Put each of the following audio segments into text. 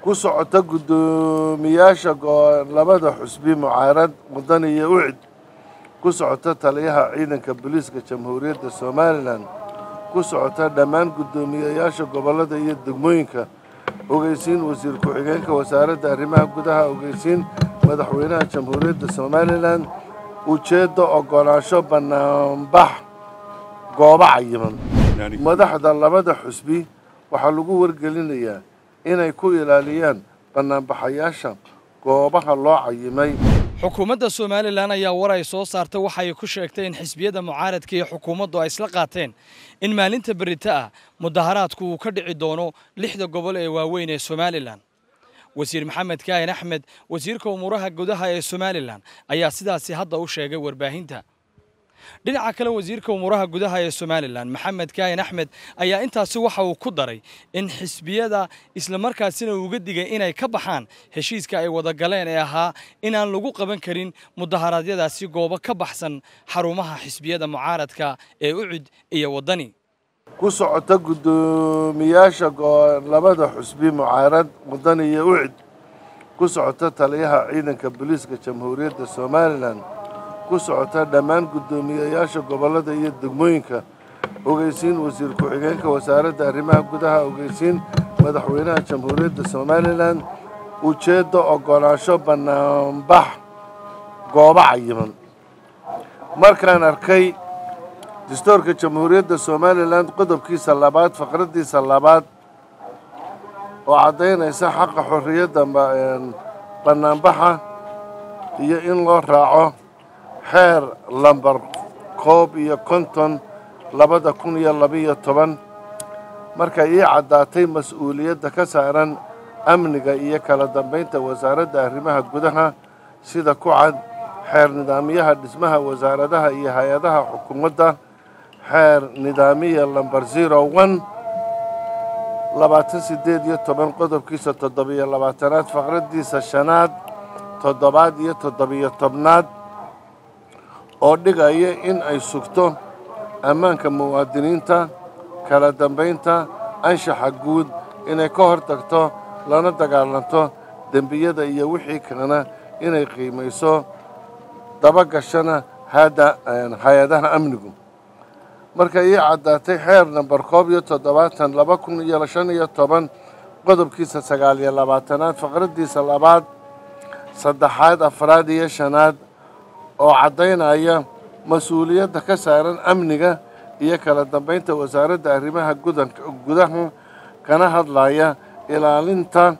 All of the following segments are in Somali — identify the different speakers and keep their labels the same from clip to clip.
Speaker 1: ku socota guddoomiyaasha labada xusbi mucaarad wadani iyo ucid ku socota taliyaha ciidanka booliiska jamhuuriyadda somalilan ku socota dhammaan guddoomiyayaasha gobollada iyo degmooyinka ogeysiin wasiir ku-xigeenka wasaaradda arrimaha gudaha ogeysiin madaxweynaha jamhuuriyadda somalilan ujeedda ogolaansho bannaanbax goobo cayiman madaxda labada xusbi waxaa lagu wargelinayaa inay ku ilaaliyaan bannaanbaxayaasha goobaha loo cayimay
Speaker 2: xukuumadda somalilan ayaa war ay soo saartay waxa ay ku sheegtay in xisbiyada mucaaradka iyo xukuumaddu ay isla qaateen in maalinta berita ah mudaharaadku uu ka dhici doono lixda gobol ee waaweyn ee somalilan wasiir maxamed kaahin axmed wasiirka umuuraha gudaha ee somalilan ayaa sidaasi hadda u sheegay warbaahinta dhinaca kale wasiirka umuuraha gudaha ee somalilan maxamed kaahin axmed ayaa intaasi waxa uu ku daray in xisbiyada islamarkaasina uga digay inay ka baxaan heshiiska ay wada galeen ee ahaa inaan lagu qaban karin mudaharaadyadaasi goobo ka baxsan xarumaha xisbiyada mucaaradka ee ucid iyo waddani
Speaker 1: ku socota guddoomiyaasha labada xusbi mucaarad wadani iyo ucid ku socota taliyaha ciidanka booliiska jamhuuriyadda somalilan ku socota dhammaan guddoomiyayaasha gobollada iyo degmooyinka ogeysiin wasiir ku-xigeenka wasaaradda arrimaha gudaha ogeysiin madaxweynaha jamhuuriyadda somalilan ujeedda ogolaansho bannaanbax goobo cayiman markaan arkay dastuurka jamhuuriyadda somalilan qodobkiisa labaad faqraddiisa labaad oo caddaynaysa xaqa xorriyadda bannaanbaxa iyo in loo raaco xeer lambar koob iyo konton labada kun iyo labiyo toban markay ii caddaatay mas-uuliyadda ka saaran amniga iyo kala dambaynta wasaaradda arrimaha gudaha sida ku cad xeer nidaamyaha dhismaha wasaaradaha iyo hay-adaha xukuumadda xeer nidaamiya lambar zero one labaatan siddeed iyo toban qodobkiisa toddobiyo labaatanaad faqraddiisa shanaad toddobaad iyo toddobiyo tobnaad oo dhigaya in ay sugto ammaanka muwaadiniinta kala dambaynta anshaxa guud inay ka hor tagto lana dagaalanto dembiyada iyo wixii kalena inay qiimayso dabagashana hay-adaha amnigu markay ii caddaatay xeer namber koob iyo toddobaatan laba kun iyo shan iyo toban qodobkiisa sagaal iyo labaatanaad faqraddiisa labaad saddexaad afraad iyo shanaad oo caddaynaya mas-uuliyadda ka saaran amniga iyo kala dambaynta wasaaradda arrimaha gudaha kana hadlaya ilaalinta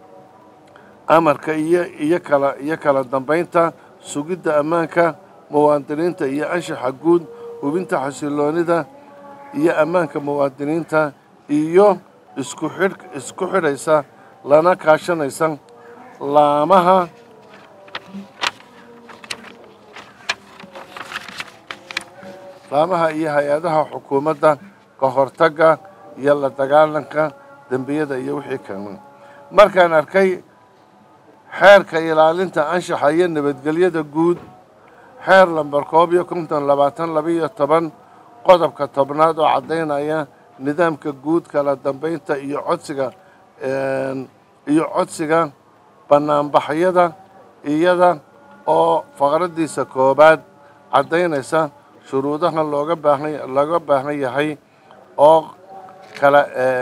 Speaker 1: amarka iyo iyo kala iyo kala dambaynta sugidda ammaanka muwaadiniinta iyo anshaxa guud hubinta xasiloonida iyo ammaanka muwaadiniinta iyo isku xidh isku xidhaysa lana kaashanaysa laamaha laamaha iyo hay-adaha xukuumadda ka hortagga iyo la dagaalanka dembiyada iyo wixii kale markaan arkay xeerka ilaalinta anshaxa iyo nabadgelyada guud xeer lamber koob iyo konton labaatan labiiyo toban qodobka tobnaad oo caddaynaya nidaamka guud kala dambaynta iyo codsiga iyo codsiga bannaanbaxyada iyada oo faqraddiisa koobaad caddaynaysa shuruudaha looga baahan looga baahan yahay oo kala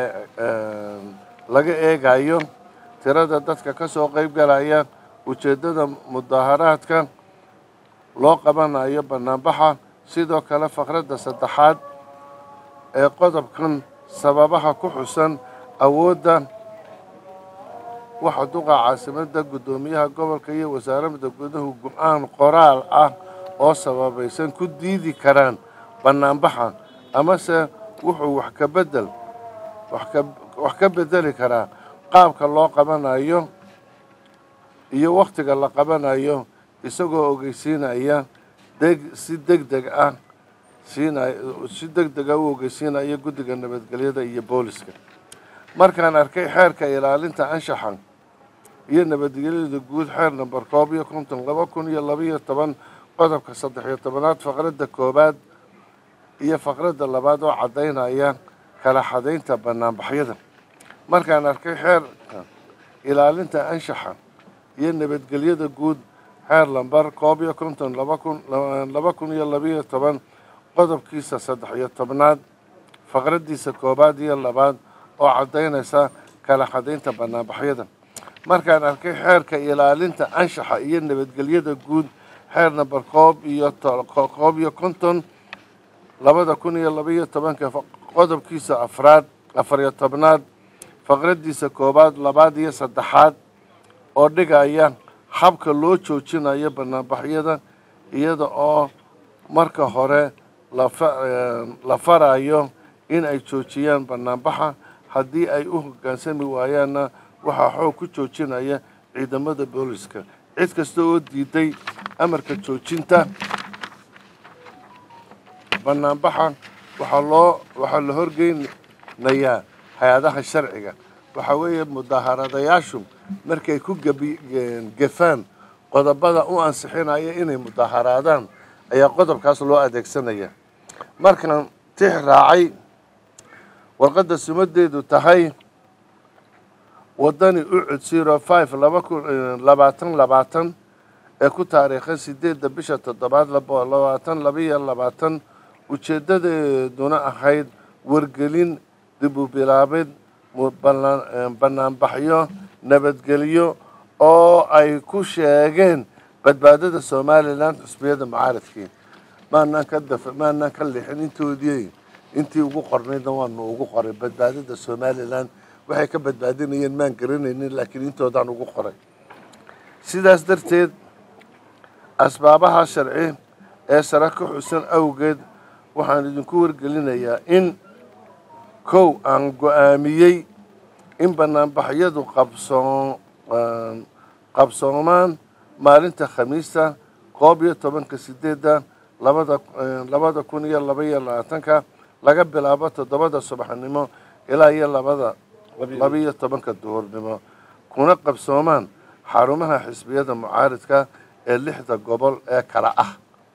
Speaker 1: laga eegayo tirada dadka ka soo qayb galaya ujeeddada mudaharaadka loo qabanayo bannaanbaxa sidoo kale faqradda saddexaad ee qodobkan sababaha ku xusan awoodda waxa duqa caasimadda guddoomiyaha gobolka iyo wasaaradda guduhu go-aan qoraal ah oo sababaysan ku diidi karaan bannaanbaxa amase wuxuu wax ka bedel wax ka bedeli karaa qaabka loo qabanayo iyo wakhtiga la qabanayo isagoo ogeysiinaya deg si deg deg ah siinay si deg dega u ogeysiinaya guddiga nabadgelyada iyo booliska markaan arkay xeerka ilaalinta anshaxa iyo nabadgelyada guud xeer namber koob iyo konton laba kun iyo labaiyo toban qodobka saddex iyo tobanaad faqradda koowaad iyo faqradda labaad oo caddaynaya kala xadaynta bannaanbaxyada markaan arkay xeerka ilaalinta anshaxa iyo nabadgelyada guud xeer lambar koob iyo konton laba kun iyo labiyo toban qodobkiisa saddex iyo tobnaad faqraddiisa koowaad iyo labaad oo caddaynaysa kala xadaynta banaanbaxyada markaan arkay xeerka ilaalinta anshaxa iyo nabadgelyada guud xeer namber koob iyo koob iyo konton labada kun iyo labaiyo tobanka qodobkiisa afraad afariyo tobnaad faqraddiisa koowaad labaad iyo saddexaad oo dhigaya habka loo joojinayo banaanbaxyada iyada oo marka hore la farayo in ay joojiyaan banaanbaxa haddii ay u hoggaansami waayaanna waxaa xoog ku joojinaya ciidamada booliska cid kasta oo diiday amarka joojinta banaanbaxa waxaa loo waxaa la horgeynayaa hay-adaha sharciga waxaa weeye mudaharadayaashu markay ku gefaan qodobada u ansixinaya inay mudaharaadaan ayaa qodobkaas loo adeegsanaya markaan tix raacay warqadda sumadeedu tahay wadani ucud zero five laba kun labaatan labaatan ee ku taariikhan sideedda bisha toddobaad labaatan labaiyo labaatan ujeeddadeeduna ahayd wargelin dib u bilaabid banaanbaxyo nabadgelyo oo ay ku sheegeen badbaadada somalilan xusbiyada mucaaradkii maanaan ka daf maanaan ka lixin intoodii intii ugu qornaydna waanu ugu qoray badbaadada somalilan waxay ka badbaadinayeen maan garanaynin laakiin intoodaan ugu qoray sidaas darteed asbaabaha sharci ee sare ka xusan awgeed waxaan idinku wargelinayaa in kow aan go-aamiyey in banaanbaxyadu qabsoo qabsoomaan maalinta khamiista koob iyo tobanka sideedda labada labada kun iyo laba iyo labaatanka laga bilaabo toddobada subaxnimo ilaa iyo labada labaiyo tobanka duhurnimo kuna qabsoomaan xarumaha xisbiyada mucaaridka ee lixda gobol ee kala ah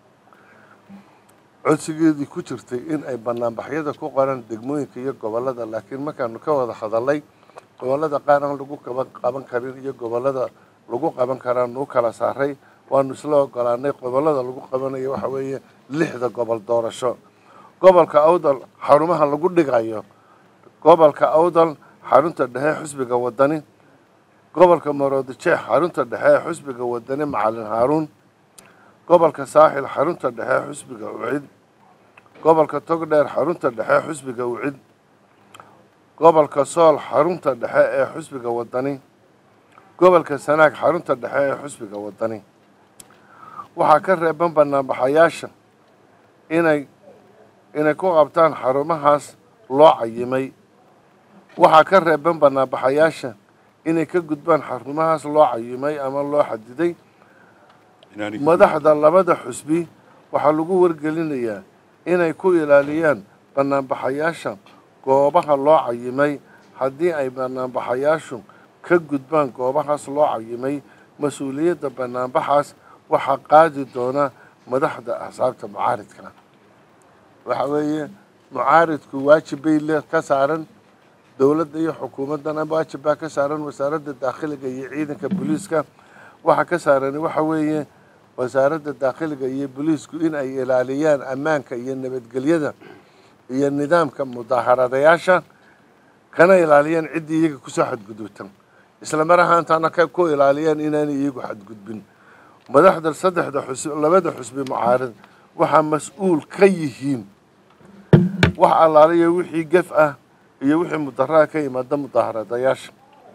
Speaker 1: codsigeedii ku jirtay in ay banaanbaxyada ku qoran degmooyinka iyo gobolada laakiin markaanu ka wada hadalay gobolada qaar aan lagu qaban karin iyo gobolada lagu qaban karaan nuu kala saaray waanu isla ogolaanay gobolada lagu qabanayo waxa weeye lixda gobol doorasho gobolka awdal xarumaha lagu dhigayo gobolka awdal xarunta dhexe xusbiga wadani gobolka maroodijeex xarunta dhexe xusbiga wadani macalin haaruun gobolka saaxil xarunta dhexe xusbiga ucid gobolka togdheer xarunta dhexe xusbiga ucid gobolka sool xarunta dhexe ee xusbiga wadani gobolka sanaag xarunta dhexe ee xusbiga wadani waxaa ka reeban banaanbaxayaasha inay inay ku qabtaan xarumahaas loo cayimay waxaa ka reeban banaanbaxayaasha inay ka gudbaan xarumahaas loo cayimay ama loo xadiday madaxda labada xusbi waxaa lagu wargelinayaa inay ku ilaaliyaan banaanbaxayaasha goobaha loo cayimay haddii ay banaanbaxayaashu ka gudbaan goobahaas loo cayimay mas-uuliyadda banaanbaxaas waxaa qaadi doona madaxda axsaabta mucaaridka waxa weeye mucaaridku waajib bay le ka saaran dowladda iyo xukuumaddana waajib baa ka saaran wasaaradda daakhiliga iyo ciidanka booliiska waxaa ka saarani waxa weeye wasaaradda daakhiliga iyo booliisku in ay ilaaliyaan ammaanka iyo nabadgelyada iyo nidaamka mudaaharadayaasha kana ilaaliyaan ciddii iyaga kusoo xadgudubtan isla mar ahaantaana ku ilaaliyaan inaanay iyagu xadgudbin madaxda saddexda xusbi labada xusbi mucaarid waxaa mas-uul ka yihiin wax allaaliya wixii gef ah iyo wixii mudaraha ka yimaada mudaaharadayaasha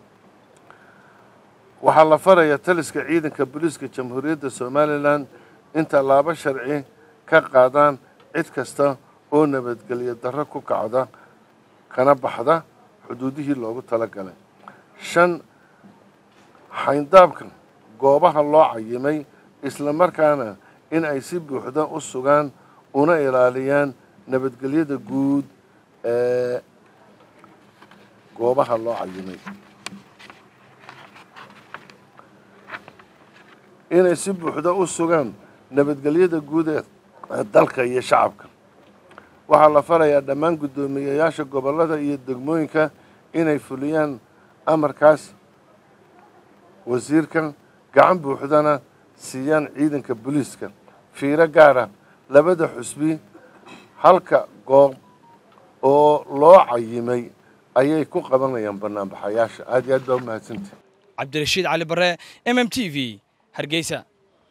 Speaker 1: waxaa la farayaa taliska ciidanka booliiska jamhuuriyadda somalilan in tallaabo sharci ka qaadaan cid kasta oo nabadgelyo darro ku kacda kana baxda xuduudihii loogu talagalay shan xayndaabka goobaha loo cayimay isla markaana in ay si buuxda u sugaan una ilaaliyaan nabadgelyada guud ee goobaha loo cayimay inay si buuxda u sugaan nabadgelyada guud ee dalka iyo shacabka waxaa la farayaa dhammaan guddoomiyeyaasha gobollada iyo degmooyinka inay fuliyaan amarkaas wasiirkan gacan buuxdana siiyaan ciidanka booliiska fiiro gaara labada xusbi halka goob oo loo cayimay ayay ku qabanayaan banaanbaxayaasha aad iyo aad baa u mahadsantihi
Speaker 2: cabdirashiid cali bare m m t v hargeysa